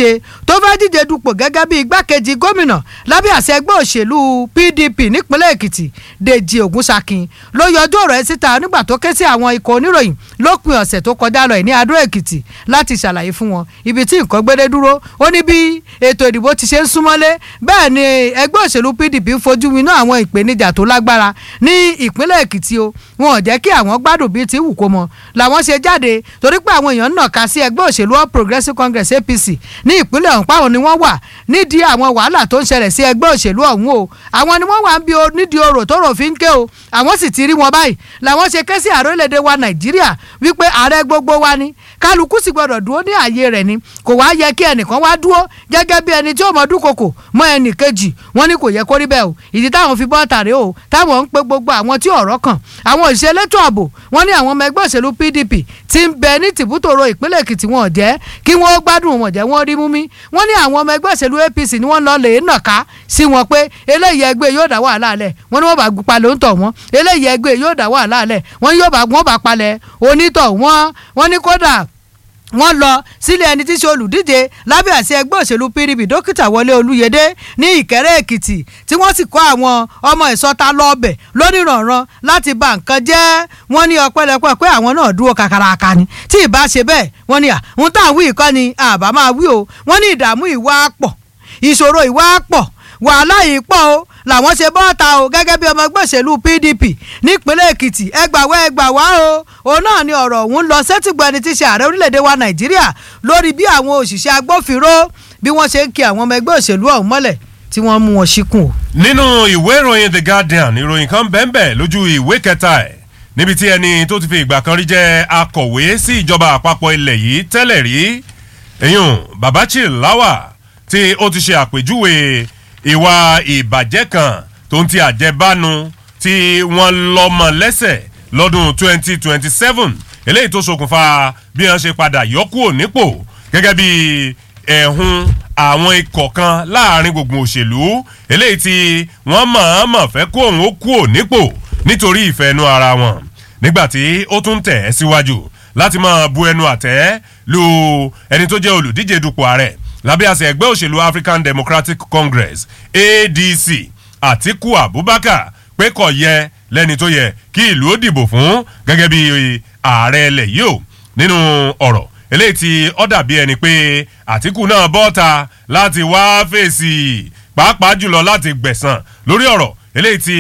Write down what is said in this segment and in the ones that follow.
olùdíje tó fẹ́ díje dupò gẹ́gẹ́ bí igbákejì gómìnà lábẹ́ àṣẹ ẹgbẹ́ òṣèlú pdp nípínlẹ̀ èkìtì dèjì ògúnṣakin ló yọjú ọ̀rọ̀ ẹ̀ síta nígbà tó ké sí àwọn ikọ̀ oníròyìn lópin ọ̀sẹ̀ tó kọjá lọ ní adó èkìtì láti ṣàlàyé fún wọn ibi tí nǹkan gbédé dúró ó ní bí ètò ìdìbò ti ṣe ń súnmọ́lé bẹ́ẹ̀ ni ẹgbẹ́ òṣèlú pdp ń fojú winá àwọn ìpèníjà tó lágbára ní ìpínlẹ̀ èkìtì o wọn ò jẹ́ kí àwọn gbádùn bíi ti wù kó mọ làwọn ṣe jáde torí pé àwọn èèyàn ń nàka sí ẹgbẹ́ òṣèlú all progressives congress apc ní ìpínlẹ̀ ọ̀hún páwọn ni wọ́n wà nídìí àwọn wàhálà tó ń ṣẹlẹ̀ sí ẹgbẹ́ òṣèlú ọ̀hún o àwọn ni wọ́n wà ń bí o nídìí orò tó rò fi ń ké o àwọn sì ti rí wọn báyìí làwọn ṣe ké sí ààrẹ orílẹ̀-èdè wa nàìjíríà wípé ààrẹ gbogbo wa ni kálukú sì gbọdọ̀ dúró ní ààyè rẹ̀ ni kò wá yẹ kí ẹnìkan wá dúró gẹ́gẹ́ bí ẹni tí ó mọ dúnkokò mọ ẹnì kejì wọn ní kò yẹ kó rí bẹ́ẹ̀ o ìdí táwọn fi bọ́ tàrí o táwọn ń pe gbogbo àwọn tí ọ̀rọ̀ kàn àwọn òṣìṣẹ́ elétò ààbò wọn ní àwọn ọmọ ẹgbẹ́ òṣèlú pdp ti ń bẹ ní tìbútòrò ìpínlẹ̀ èkìtì wọn jẹ́ kí wọ́n gbádùn wọn jẹ́ wọ́n rí mú mi wọ́n ní àwọn ọmọ ẹgbẹ́ òṣèlú apc ni wọ́n lọ lè nàka sí wọn pé eléyìí ẹgbẹ́ yóò dá wàhálà lẹ̀ wọ́n ní wọ́n bá palẹ̀ ń tọ̀ wọ́n eléyìí ẹgbẹ́ yóò dá wàhálà lẹ̀ wọ́n yóò bá wọ́n bá palẹ̀ onítọ̀ wọ́n wọ́n ní kódà wọ́n lọ sílé ẹni tí í ṣe olùdíje lábẹ́ àṣẹ ẹgbẹ́ òṣèlú pdp dókítà wọlé olúyẹdẹ ní ìkẹrẹ́ èkìtì tí wọ́n sì kọ́ àwọn ọmọ ìsọta lọ́ọ̀bẹ̀ lónìrànràn láti ba nǹkan jẹ́ wọ́n ní ọpẹ́lẹpẹ́ pé àwọn náà dúró kakaraka ni tí ì bá ṣe bẹ́ẹ̀ wọ́n ní à ń tà wí ìkọ́ ni àbá máa wí o wọ́n ní ìdààmú ìwà pọ̀ ìṣòro ìwà pọ̀ wàhálà yìí pọ̀ o làwọn ṣe bọ́ọ̀ta o gẹ́gẹ́ bí ọmọ ẹgbẹ́ òṣèlú pdp nípínlẹ̀ èkìtì ẹgbàwá ẹgbàwá o òun náà ni ọ̀rọ̀ òun lọ sẹ́tìgbọ́ ẹni tí ṣe ààrẹ orílẹ̀-èdè wa nàìjíríà lórí bí àwọn òṣìṣẹ́ agbófinró bí wọ́n ṣe ń kí àwọn ọmọ ẹgbẹ́ òṣèlú ọ̀hún mọ́lẹ̀ tí wọ́n mú wọn síkùn o. nínú ìwé ìròyìn the guardian ìròyìn kan bẹ́ẹ̀ lójú ìwé kẹta ẹ̀ níbi tí ẹni tó ti fi ìgbà kan rí jẹ́ akọ̀wé sí ìjọba àpapọ̀ ilẹ̀ yìí tẹ́lẹ̀ rí èyàn babachi lawa tí ó ti ṣe àpèjúwe ìwà ìbàjẹ́ kan tó ń ti àjẹbánu tí wọ́n lọ́mọ lẹ́sẹ̀ lọ́dún 2027 eléyìí tó ṣokùnfà bí wọ́n ṣe padà yọkúò nípò gẹ́gẹ́ bí ẹ̀hún àwọn ikọ̀ kan láàrin gbùngbùn òṣèlú eléyìí tí wọ́n mọ̀ọ́mọ̀ fẹ́ kó òun ó kúò nípò nítorí ìfẹ́ inú ara wọn nígbàtí ó tún tẹ̀ ẹ́ síwájú láti máa bu ẹnu àtẹ́ lu ẹni tó jẹ́ olùdíje dupò ààrẹ lábẹ́ àṣẹ ẹgbẹ́ òṣèlú african democratic congress adc àtiku abubakar pé kò yẹ lẹ́ni tó yẹ kí ìlú ó dìbò fún gẹ́gẹ́ bí ààrẹ ẹlẹ̀ yìí o nínú ọ̀rọ̀ eléyìí tí ó dàbí ẹni pé àtiku náà bọ́ta láti wá fèsì pàápàá jùlọ láti gbẹ̀sán lórí ọ̀rọ̀ eléyìí tí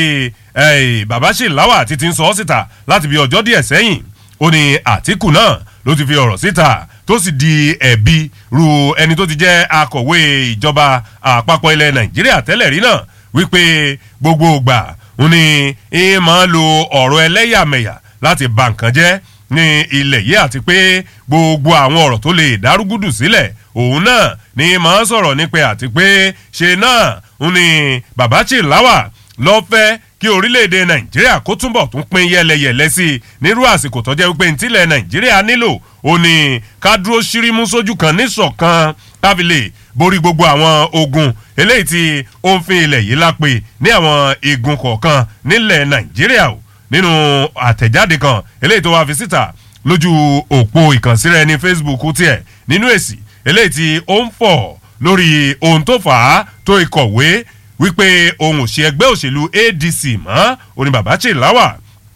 bàbá ṣèláwà ti ti ń sọ ọ́ síta láti bí ọjọ́ díẹ̀ sẹ́yìn ó ní àtiku náà ló ti fi ọ̀rọ̀ síta tó sì di ẹ̀bi ru ẹni tó ti jẹ́ akọ̀wé ìjọba àpapọ̀ ilẹ̀ nàìjíríà tẹ́lẹ̀ rí náà wípé gbogbo ìgbà ń ní í máa lo ọ̀rọ̀ ẹlẹ́yàmẹ̀yà láti ba nǹkan jẹ́ ní ilẹ̀ yìí àti pé gbogbo àwọn ọ̀rọ̀ tó lè dárúgúdù sílẹ̀ òun náà ní máa sọ̀rọ̀ nípa àti pé ṣe náà ń ní bàbá Chilawa lọ́fẹ́ kí orílẹ̀-èdè nàìjíríà kó túnbọ̀ tún pín yẹlẹyẹlẹ sí i nírú àsìkò tó jẹ́ wípé ntílẹ̀ nàìjíríà nílò ó ní ká dúró ṣírímú sójú kan níṣọ̀kan tábìlì borí gbogbo àwọn ogun eléyìí tí ó ń fi ilẹ̀ yìí lápè ní àwọn igun kọ̀ọ̀kan nílẹ̀ nàìjíríà o nínú àtẹ̀jáde kan eléyìí tó wá fi síta lójú òpó ìkànsíra ẹni facebook tiẹ̀ nínú èsì eléyìí tí ó ń fọ̀ lórí ohun tó fà á tó ìkọ̀wé wípé ohun òṣì ẹgbẹ́ òṣèlú adc mọ́ oní bàbá Chilawa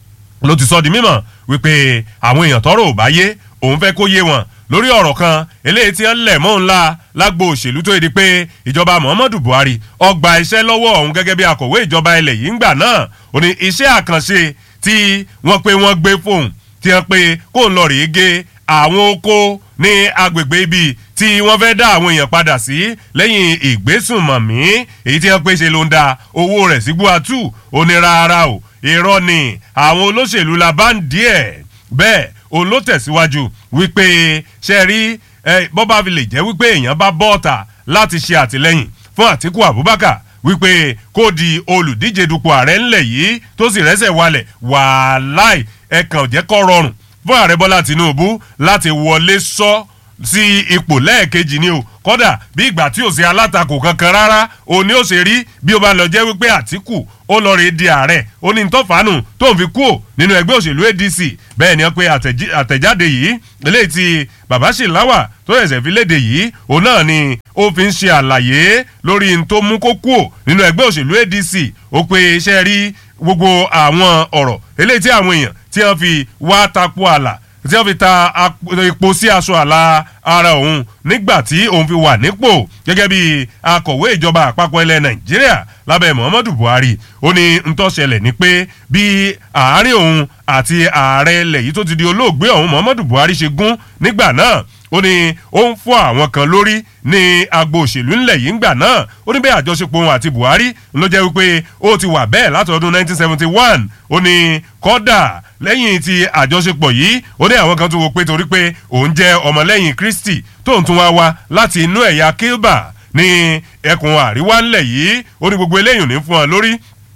ló ti sọ di mímọ̀ wípé àwọn èèyàn tọrọ ò bá yé òun fẹ́ kó yé wọn lórí ọ̀rọ̀ kan eléyìí tí ń lẹ̀ mọ́ ńlá lágbo òṣèlú tó yẹ di pé ìjọba muhammadu buhari ọgbà iṣẹ́ lọ́wọ́ ọ̀hún gẹ́gẹ́ bí akọ̀wé ìjọba ilẹ̀ yìí ń gbà náà ó ní iṣẹ́ àkànṣe tí wọ́n pé wọ́n gbé fóun tí wọ́n pé kó ń lọ rèé gé àwọn oko ní agbègbè ibi tí wọ́n fẹ́ dá àwọn èèyàn padà sí lẹ́yìn ìgbésùnmọ̀mí èyí tí wọ́n pé ṣe ló ń da owó rẹ̀ sí gbúatú ó ní rárá o irọ́ ni àwọn olóṣèlú la bá ń díẹ̀ bẹ́ẹ̀ òun ló tẹ̀síwájú wípé ṣe rí bọ́bá fi lè jẹ́ wípé èèyàn bá bọ́ọ̀tà láti ṣe àtìlẹ́yìn fún àtíkù abubakar wípé kó di olùdíje dupò ààrẹ ńlẹ̀ yìí tó sì rẹ́sẹ̀ walẹ̀ wàláì ẹ̀kan jẹ́ kọ́ rọrùn fún ààrẹ bọ́lá tinubu láti wọlé sọ sí ipò lẹ́ẹ̀kejì ni o kódà bí ìgbà tí ò sí alátakò kankan rárá òun ni ó ṣe rí bí ó bá lọ jẹ́ wípé àtìkù ó lọ rè di ààrẹ ó ní ntọ́fàánù tó ń fi kú ò nínú ẹgbẹ́ òṣèlú adc bẹ́ẹ̀ ni wọ́n pe àtẹ̀jáde yìí eléyìí tí bàbá ṣìláwà tó ṣẹ̀ṣẹ̀ fi léde yìí òun náà ni ó fi ń ṣe àlàyé lórí n tó mú kó kú ò nínú ẹgbẹ́ òṣèlú adc ó pe iṣẹ́ rí gbogbo àwọn ọ̀rọ̀ eléyìí tí àwọn èèyàn tí wọ́n fi wá tapo àlà tí wọ́n fi ta epo sí aṣọ àlà ara òun nígbà tí òun fi wà nípò gẹ́gẹ́ bí akọ̀wé ìjọba àpapọ̀ ilẹ̀ nàìjíríà lábẹ́ muhammadu buhari ó ní ntọ́ṣẹlẹ̀ ni pé bí àárín òun àti ààrẹ ilẹ̀ yìí tó ti di olóògbé ọ̀hún muhammadu buhari ṣe gún nígbà náà ó ní ó ń fọ́ àwọn kan lórí ní agbo òṣèlú ńlẹ̀ yìí ńgbà náà ó ní bẹ́ẹ̀ àjọṣepọ̀ òun àti buhari ló jẹ́ wípé ó ti wà bẹ́ẹ̀ látọdún 1971 ó ní kọ́dà lẹ́yìn ti àjọṣepọ̀ yìí ó ní àwọn kan tó wo pé torí pé òun jẹ́ ọmọlẹ́yìn kristi tóun tún wá wá láti inú ẹ̀yà kilba ní ẹkùn àríwá ńlẹ̀ yìí ó ní gbogbo eléyìí ò ní fún ọ lórí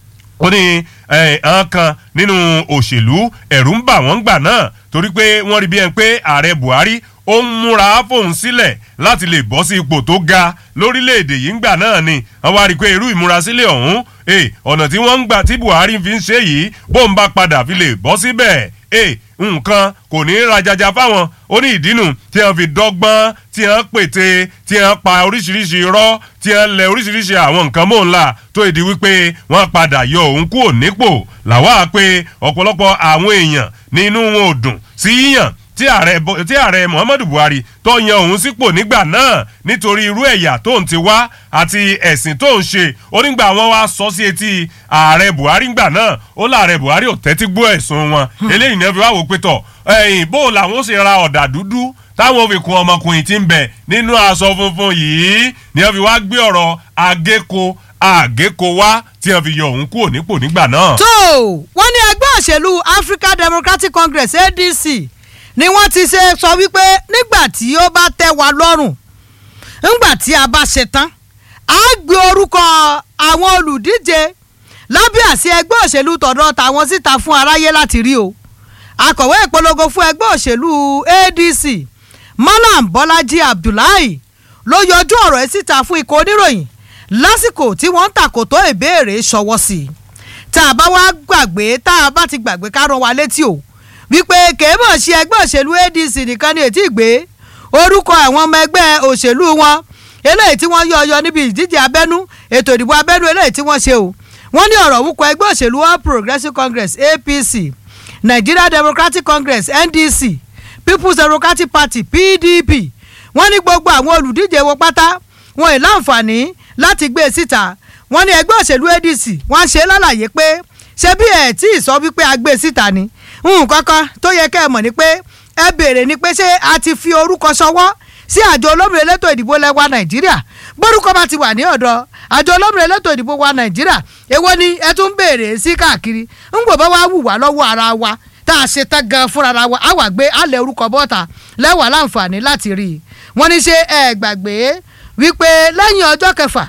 ó ní àwọn kan nínú òṣèlú ẹ̀rù ń bà wọ́n gbà náà torí pé wọ́n rí bí ẹni pé ààrẹ buhari ó ń múra fóun sílẹ̀ láti lè bọ́ sí ipò tó ga lórílẹ̀‐èdè yìí ńgbà náà ni wọ́n wá rí i pé irú ìmúrasílẹ̀ ọ̀hún ọ̀nà tí wọ́n ń gbà tí buhari fi ń ṣe yìí bóun bá padà fi lè bọ́ síbẹ̀ nǹkan kò ní í rajaja fáwọn ó ní ìdínú tí wọ́n fi dọ́gbọ́n tí wọ́n pète tí wọ́n pa oríṣiríṣi irọ́ tí wọ́n lẹ oríṣiríṣi àwọn nǹkan mọ́ ńlá tó ìdí wípé wọ́n padà yọ òun kúrò nípò làwa pé ọ̀pọ̀lọpọ̀ àwọn èèyàn nínú wọn ò dùn sí yíyàn tí ààrẹ tí ààrẹ muhammadu buhari tó yan òun sípò nígbà náà nítorí irú ẹ̀yà tó ń ti wá àti ẹ̀sìn tó ń ṣe onígbà wọn wá sọ sí etí ààrẹ buhari ngbà náà ó láàrẹ buhari ò tẹ́tí gbọ́ ẹ̀sùn wọn eléyìí náà fi wá wò pé tọ̀ ẹ̀yìn bó làwọn ó ṣe ra ọ̀dà dúdú táwọn fi kun ọmọkùnrin tí ń bẹ nínú aṣọ funfun yìí ni wọn fi wá gbé ọ̀rọ̀ agéko àgéko wá tí wọn fi yọ òun kúrò nípò nígbà náà. tó wọ́n ní ẹgbẹ́ òṣèlú african democratic congress adc ni wọ́n ti ṣe sọ wípé nígbà tí ó bá tẹ́ wa lọ́rùn nígbà tí a bá ṣe tán a gbé orúkọ àwọn olùdíje lábẹ́ àṣẹ ẹgbẹ́ òṣèlú tọ̀dọ̀ tàwọn síta fún aráyé láti rí o akọ̀wé ìpolongo fún ẹgbẹ́ òṣèlú adc malam bọ́lájí abdullahi ló yọjú ọ̀rọ̀ ẹ̀ síta fún ikọ̀ oníròyìn lásìkò tí wọ́n ń tàkòtò ìbéèrè ṣọwọ́ sí i tá a bá wá gbàgbé tá a bá ti gbàgbé ká rán wa létí o wípé kèémọ̀ ṣe ẹgbẹ́ òṣèlú adc nìkan ni ètí ìgbé orúkọ àwọn ọmọ ẹgbẹ́ òṣèlú wọn eléyìí tí wọ́n yọ ọyọ níbi ìdíje abẹ́nú ètò ìdìbò abẹ́nú eléyìí tí wọ́n ṣe o wọ́n ní ọ̀rọ̀ òun kọ ẹgbẹ́ òṣèlú all progressives congress apc nigeria democratic congress ndc people's democratic party pdp wọ́n ní gbogbo àwọn olùdíje wọn pátá wọn ì láǹfààní láti gbé e síta wọ́n ní ẹgbẹ́ òṣèlú adc wọ́n ṣe lálàyé pé ṣé bí ẹ̀ tí ì sọ wípé a gbé e síta ni nǹkan kan tó yẹ kẹ́ ẹ mọ̀ ni pé ẹ béèrè ni pé ṣé a ti fi orúkọ ṣọwọ́ sí àjọ olómìnira elétò ìdìbò lẹ́wà nàìjíríà bórúkọ bá ti wà ní ọ̀dọ̀ àjọ olómìnira elétò ìdìbò wa nàìjíríà èwo ni ẹ tún béèrè sí káàkiri ń gbọ́ bá wá wù wá lọ́wọ́ ara wa tá a ṣe tán gan fúnra wa á wà gbé alẹ́ orúkọ bọ́ta lẹ́wà láǹfààní láti rí i wọ́n ní ṣe ẹ gbàgbé wípé lẹ́yìn ọjọ́ kẹfà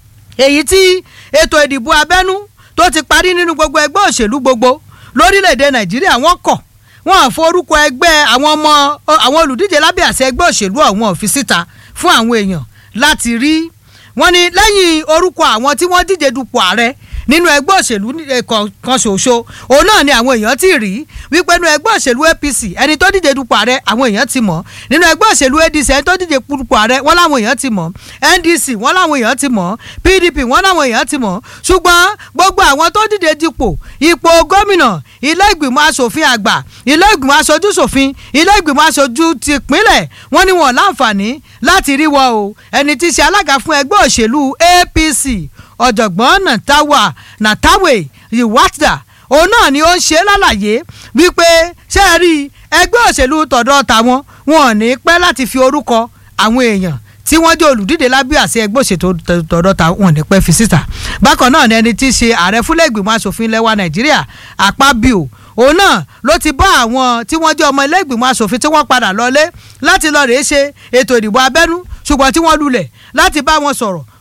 èyí tí ètò ìdìbò abẹ́nú tó ti parí nínú gbogbo ẹgbẹ́ òṣèlú gbogbo lórílẹ̀‐èdè nàìjíríà wọ́n kọ̀ wọ́n á forúkọ ẹgbẹ́ àwọn ọmọ àwọn olùdíje lábẹ́ àṣẹ ẹgbẹ́ òṣèlú ọ̀hún ọ̀fi síta fún àwọn èèyàn láti rí wọ́n ní lẹ́yìn orúkọ àwọn tí wọ́n díje dupò ààrẹ nínú ẹgbẹ́ òṣèlú kan ṣoṣo òun náà ni àwọn èèyàn ti rí wípé nínú ẹgbẹ́ òṣèlú apc ẹni tó díje dupò ààrẹ àwọn èèyàn ti mọ̀ nínú ẹgbẹ́ òṣèlú adc ẹni tó díje dupò ààrẹ wọ́n láwọn èèyàn ti mọ̀ ndc wọ́n láwọn èèyàn ti mọ̀ pdp wọ́n láwọn èèyàn ti mọ̀ ṣùgbọ́n gbogbo àwọn tó díje dupò ipò gómìnà ilé ìgbìmọ̀ asòfin àgbà ilé ìgbìmọ̀ aṣojú ṣòfin ilé ìgbìmọ̀ aṣojú tìpínlẹ̀ wọ́n ní wọn láǹfààní láti rí wọn o ẹni tí í ṣe alága fún ẹgbẹ́ òṣèlú apc ọ̀jọ̀gbọ́n nàtàwà nàtàwé ìwádà òun náà ni ó ń ṣe lálàyé wípé ṣé ẹ rí ẹgbẹ́ òṣèlú tọ̀dọ̀ tàwọn wọn ò ní pẹ́ láti fi orúkọ àwọn èèyàn tí wọ́n jẹ́ olùdíje lábẹ́ àṣẹ ẹgbẹ́ òṣèlú tọ̀dọ̀ tàwọn wọn ò ní pẹ́ fi síta bákan náà ni ẹni tí í ṣe ààrẹ fúnlẹ̀ ìgbìmọ̀ asòfin lẹ́wà nàìjíríà àpábíò òun náà ló ti bá àwọn tí wọ́n jẹ́ ọmọ ilé ìgbìmọ̀ asòfin tí wọ́n padà lọlé láti lọ rèé ṣe ètò ìdìbò abẹ́nú ṣùgbọ́n tí wọ́n lulẹ̀ láti bá wọn sọ̀rọ̀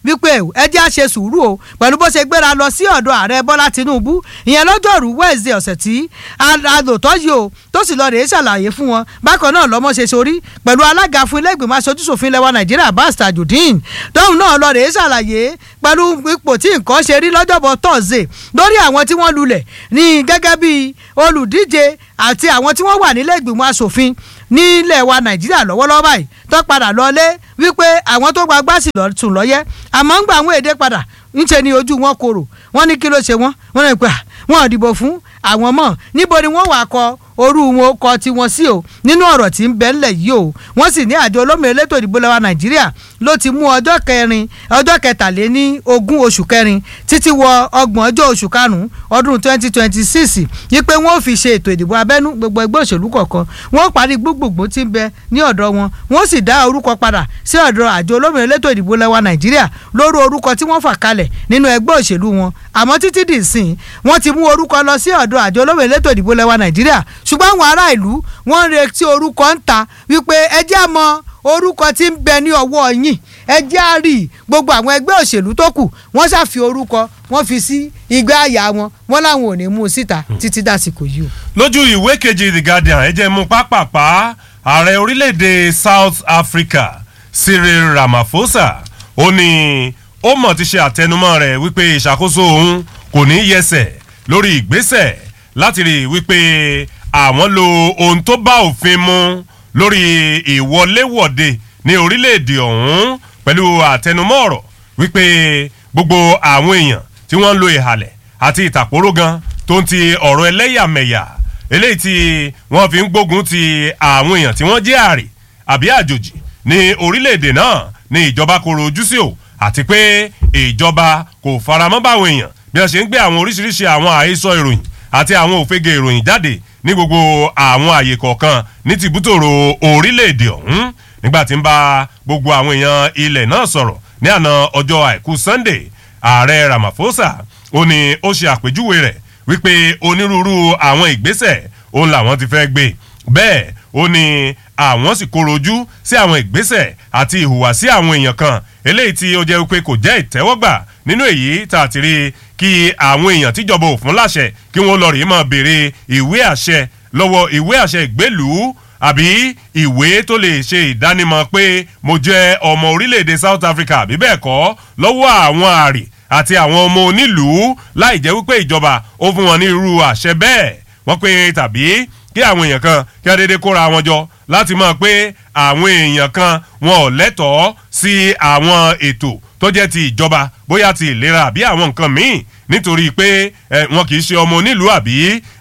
wípé ẹ jẹ́ àṣe sùúrù o pẹ̀lú bó ṣe gbéra lọ sí ọ̀dọ̀ ààrẹ bọ́lá tinubu ìyẹn lọ́jọ́rú wẹ́ẹ̀sì ọ̀sẹ̀ tí alòtọ́ yìí o tó sì lọ rèé ṣàlàyé fún wọn bákan náà lọ́mọ ṣe sorí pẹ̀lú alága fún ilé ìgbìmọ̀ aṣojúṣòfin lẹ́wà nàìjíríà bas tajudeen tóun náà lọ rèé ṣàlàyé pẹ̀lú ipò tí nǹkan ṣe rí lọ́jọ́bọ̀ tọ́sídẹ̀ẹ́ lórí àwọn tí wọ́n lulẹ̀ ní gẹ́gẹ́ bí olùdíje àti àwọn tí wọ́n wà nílé ìgbìmọ̀ asòfin nílẹ̀ wa nàìjíríà lọ́wọ́lọ́wọ́ báyìí tó padà lọlé wípé àwọn tó gba gbásì tún lọ́yẹ́ àmọ́ ń gba àwọn èdè padà ńṣe ni ojú wọn korò wọ́n ní kí ló ṣe wọ́n wọ́n ní pé wọ́n dìbò fún àwọn mọ̀ níbo ni wọ́n wà kọ orú wọn kọ tiwọn sí o nínú ọ̀rọ̀ tí ń bẹ ńlẹ̀ yìí o wọ́n sì ní àjọ olómìnira elétò ìdìbò lẹ́wà nàìjíríà ló ti mú ọjọ́ kẹrin ọjọ́ kẹtàléní ogún oṣù kẹrin títí wọ ọgbọ̀n ọjọ́ oṣù karùn-ún ọdún twenty twenty six yípe wọ́n ò fi ṣe ètò ìdìbò abẹ́nú gbogbo ẹgbẹ́ òṣèlú kọ̀ọ̀kan wọ́n parí gbogbogbò tí ń bẹ ní ọ̀dọ̀ wọn wọ́n sì dá orúkọ padà sí ọ̀dọ̀ àjọ olómìnira elétò ìdìbò lẹ́wà nàìjíríà lórí orúkọ tí wọ́n fà kalẹ̀ nínú ẹgbẹ́ òṣèlú wọn àmọ́ títí dì sìn wọ́n ti mú orúkọ lọ sí ọ̀dọ̀ àjọ olómìnira elétò ìdìbò lẹ́wà nàìjíríà ṣùgbọ́n àwọn ará ìlú wọ́n ń retí orúkọ ń ta wípé ẹ jẹ́ mọ orúkọ tí ń bẹ ní ọwọ́ yín ẹ jẹ́ á rí gbogbo àwọn ẹgbẹ́ òṣèlú tó kù wọ́n ṣàfi orúkọ wọ́n fi sí igbá àyà wọn wọ́n láwọn ò ní mú un síta títí dàsìkò yìí o. lójú ìwé kejì the guardian ẹ jẹ́ mú pápápá ààrẹ orílẹ̀-èdè south africa cyril ramaphosa ó ní ó mọ̀ ti ṣe àtẹnumọ́ rẹ̀ wípé ìṣàkóso òun kò ní yẹsẹ̀ lórí ìgbésẹ̀ láti rí i wípé àwọn lo ohun tó bá òfin mu lórí ìwọléwọ̀de ní orílẹ̀-èdè ọ̀hún pẹ̀lú àtẹnumọ́ ọ̀rọ̀ wípé gbogbo àwọn èèyàn tí wọ́n ń lo ìhàlẹ̀ àti ìtàkùrọ̀ gan tó ń ti ọ̀rọ̀ ẹlẹ́yàmẹ̀yà eléyìí tí wọ́n fi ń gbógun ti àwọn èèyàn tí wọ́n jẹ́ àrè àbí àjòjì ní orílẹ̀-èdè náà ní ìjọba koro ojú sí o àti pé ìjọba kò faramọ́ báwọn èèyàn bí wọ́n ṣe ń gbé àwọn oríṣiríṣi àwọn àhesọ ìròyìn àti àwọn òfegè ìròyìn jáde ní gbogbo àwọn àyè kọ̀ọ̀kan ní tìbútòrò orílẹ̀-èdè ọ̀hún nígbà tí ń bá gbogbo àwọn èèyàn ilẹ̀ náà sọ̀rọ̀ ní àná ọjọ́ àìkú sunday ààrẹ ramaphosa ó ní ó ṣe àpèjúwe rẹ̀ wípé onírúurú àwọn ìgbésẹ̀ òun làwọn ti fẹ́ gbé bẹ́ẹ̀ ó ní àwọn sì kóró ojú sí àwọn ìgbésẹ̀ àti ìhùwàsí àwọn èèyàn kan eléyìí tí ó jẹ́ wípé kò jẹ́ ìtẹ́wọ́gbà nínú èyí tá a ti rí kí àwọn èèyàn tíjọba ò fún láṣẹ kí wọ́n lọ rí máa béèrè ìwé àṣẹ lọ́wọ́ ìwé àṣẹ ìgbélùú àbí ìwé tó lè ṣe ìdánimọ̀ pé mo jẹ́ ọmọ orílẹ̀-èdè south africa àbí bẹ́ẹ̀ kọ́ lọ́wọ́ àwọn àrè àti àwọn ọmọ onílùú láì jẹ́ wípé ìjọba ó fún wọn ní irú àṣẹ bẹ́ẹ̀ wọ́n pé tàbí kí àwọn èèyàn kan kí wọ́n déédéé kóra wọn jọ láti mọ̀ pé àwọn èèyàn kan wọn ò lẹ́tọ̀ọ́ sí àwọn ètò tó jẹ́ ti ìjọba bóyá ti ìlera àbí àwọn nǹkan míì nítorí pé wọn kì í ṣe ọmọ onílùú àbí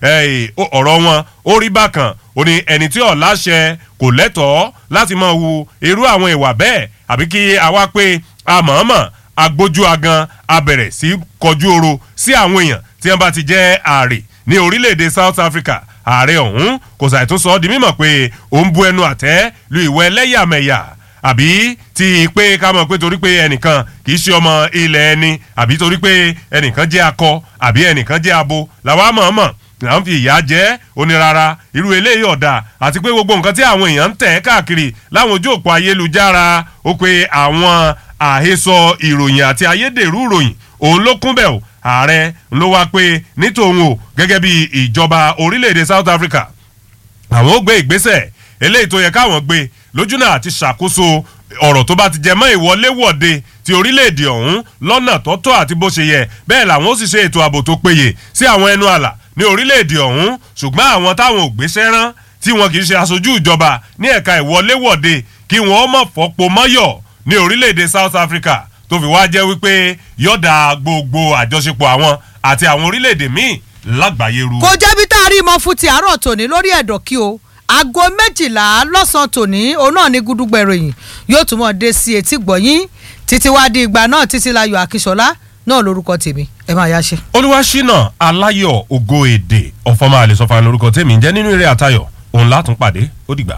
ọ̀rọ̀ wọn ó rí bákan ó ní ẹni tí ọ̀ láṣẹ kò lẹ́tọ̀ọ́ láti máa wu irú àwọn ìwà bẹ́ẹ̀ àbí kí a wá pé a mọ̀ọ́mọ̀ agbójú agan a bẹ̀rẹ̀ sí kọjú oro sí àwọn èèyàn tí wọ́n bá ti jẹ́ ààrẹ ní orílẹ̀-èdè south africa ààrẹ ọ̀hún kò ṣàìtún sọ ọ́ di mímọ̀ pé òun bu ẹnu àtẹ́ lu ìwọ ẹlẹ́yàmẹ̀yà àbí ti pé ká mọ̀ pé torí pé ẹnìkan kì í ṣe ọmọ ilẹ̀ ẹni àbí torí pé ẹnìkan jẹ́ akọ àbí ẹnìkan jẹ́ abo làwa mọ̀ọ́mọ̀ là ń fi ìyá jẹ́ onírara irú eléyìí ọ̀dà àti pé gbogbo nǹkan tí àwọn èèyàn ń tẹ̀ káàkiri láwọn ojú òpó ayélujára ó pé àwọn àhesọ ìròyìn àti ayédèrú ìròyìn òun ló kún bẹ́ẹ̀ o ààrẹ ló wá pé nítòun o gẹ́gẹ́ bí ìjọba orílẹ̀-èdè south africa àwọn ó gbé ìgbésẹ̀ eléyìí tó yẹ káwọn gbé lójúnà àti ṣàkóso ọ̀rọ̀ tó bá ti jẹ mọ́ ìwọléwọ̀de ti orílẹ̀-èdè ọ̀hún lọ́nà tọ́tọ́ àti bó ṣe yẹ bẹ́ẹ̀ làwọn ó sì ṣe ètò ààbò tó péye sí àwọn ẹnu àlà ní orílẹ̀-èdè ọ̀hún ṣùgbọ́n àwọn táwọn ò gbéṣẹ́ rán tí wọn kì í ṣe aṣojú ìjọba ní ẹ̀ka ìwọléwọ̀de kí wọ́n mọ̀ fọ́pọ̀ mọ́yọ̀ ní orílẹ̀-èdè south africa tó fi wá jẹ́ wípé yọ̀dà gbogbo àjọṣepọ̀ àwọn àti àwọn orílẹ̀-èdè míì lágbàáyé ru. kò jẹ́bi tá a rí mọ́ fún ti àárọ̀ tòní lórí ẹ̀dọ̀ kí o aago méjìlá lọ́sàn-án tòní òun náà ní gúdúgbẹ̀ ìròyìn yóò tún mọ̀ dé sí etí gbọ̀nyín títí wá di ìgbà náà títí láyọ̀ akíṣọlá náà lórúkọ tèmi ẹ máa yá ṣe. olúwaṣínà aláyọ̀ ògo èdè ọ̀fọ̀mọ́ àlẹ́sọ̀fà lórúkọ tèmi jẹ́ nínú eré àtayọ̀ òun látún pàdé ó dìgbà.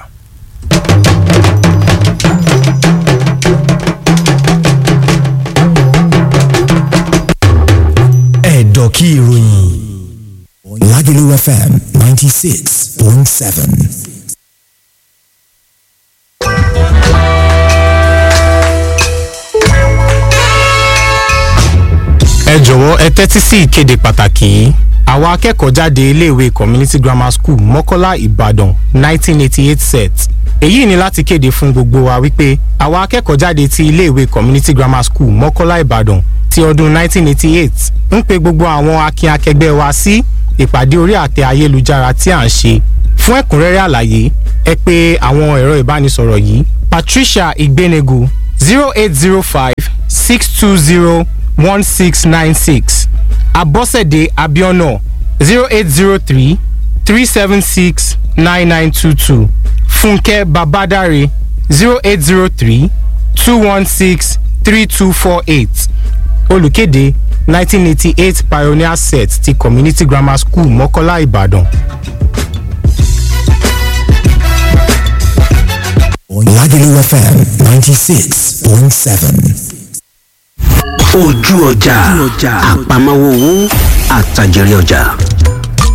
ẹ̀dọ̀ kí ìròyìn Lagelu FM ninety six point seven. jọ̀wọ́ ẹ tẹ́tí sí ìkéde pàtàkì yìí àwọn akẹ́kọ̀ọ́ jáde iléèwé community grammar school mọ́kọ́lá ìbàdàn 1988 set èyí ni láti kéde fún gbogbo wa wípé àwọn akẹ́kọ̀ọ́ jáde ti iléèwé community grammar school mọ́kọ́lá ìbàdàn ti ọdún 1988 ń pe gbogbo àwọn akin akẹgbẹ́ wa sí ìpàdé orí àtẹ ayélujára tí à ń ṣe fún ẹ̀kúnrẹ́rẹ́ àlàyé ẹ pé àwọn ẹ̀rọ ìbánisọ̀rọ̀ yìí patricia igbenegu zero eight zero five six two zero one six nine six abọ́sẹ̀dé abiona zero eight zero three three seven six nine nine two two fúnkẹ́ babadare zero eight zero three two one six three two four eight olùkéde nineteen eighty eight pioneer set ti community grammar school mọ́kọ́lá ìbàdàn. Lagelu FM 96.7. ojú ọjà àpamọ́wọ́ owó àtàjẹrẹ ọjà.